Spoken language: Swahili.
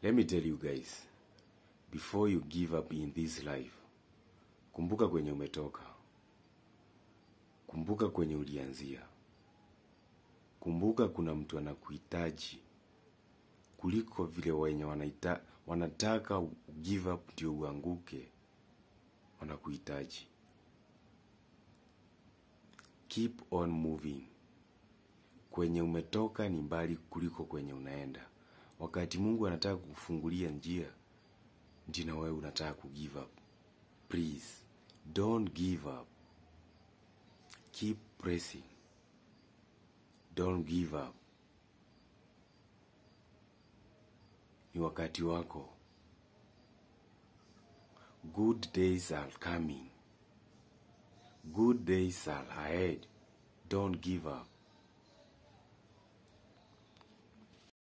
Let me tell you guys, before you give up in this life, kumbuka kwenye umetoka, kumbuka kwenye ulianzia, kumbuka kuna mtu anakuhitaji kuliko vile wenye wanaita, wanataka give up ndio uanguke, wanakuhitaji. Keep on moving. Kwenye umetoka ni mbali kuliko kwenye unaenda. Wakati Mungu anataka kukufungulia njia, ndio na wewe unataka ku give up. Please, don't give up. Keep pressing. Don't give up. Ni wakati wako. Good days are coming. Good days are ahead. Don't give up.